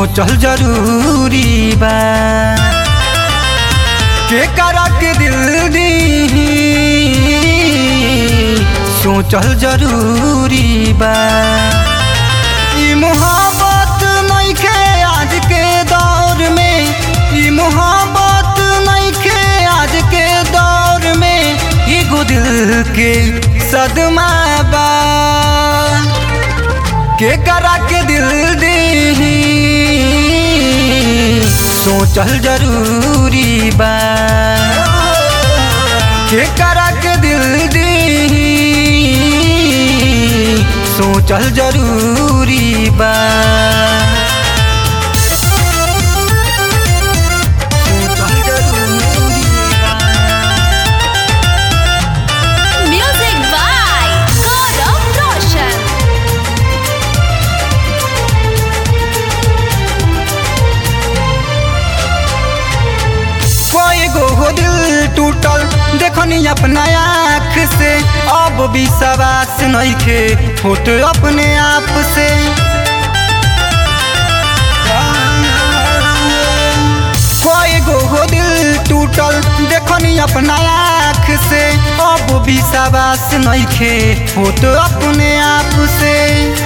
सोचल जरूरी बा के करा के दिल दी सोचल जरूरी बा ई मोहब्बत नइखे आज के दौर में ई मोहब्बत नइखे आज के दौर में एगो दिल के सदमा बा के करा के दिल दी सोचल जरूरी बा के करा के दिल दी सोचल जरूरी बा सोचल जरूरी बा Music by Gaurav Roshan. कोई गो हो दिल टूटल देखनी अपना आँख से अब विश्वास नइखे होत अपने आप से कोई गो हो दिल टूटल देखनी अपना आँख से अब विश्वास नइखे होत अपने आप से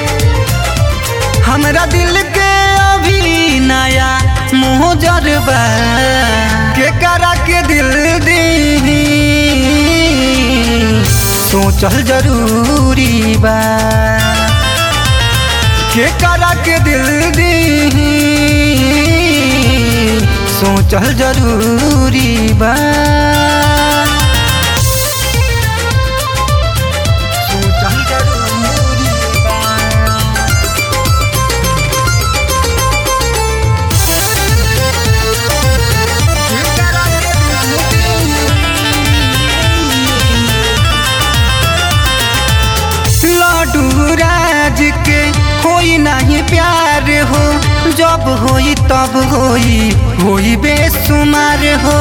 हमरा दिल के अभी नया मुँह जरबा के करा के दिल दी सोचल जरूरी बा के करा के दिल दी सोचल जरूरी बा सोचल जरूरी बा लड्डू राज के होई नहीं प्यार हो जब होई तब होई होई बेसुमार हो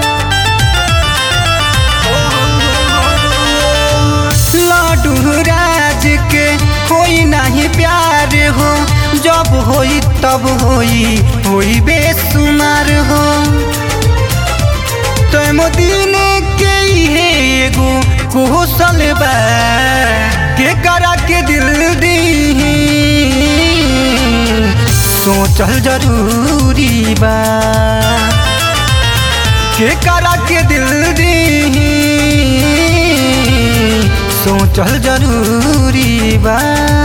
लड्डू राज के होई नहीं प्यार हो जब होई तब होई होई बेसुमार हो तुम दिन के हे एगो कौशल बा के करा के दिल दी सोचल जरूरी बा के करा के दिल दी सोचल जरूरी बा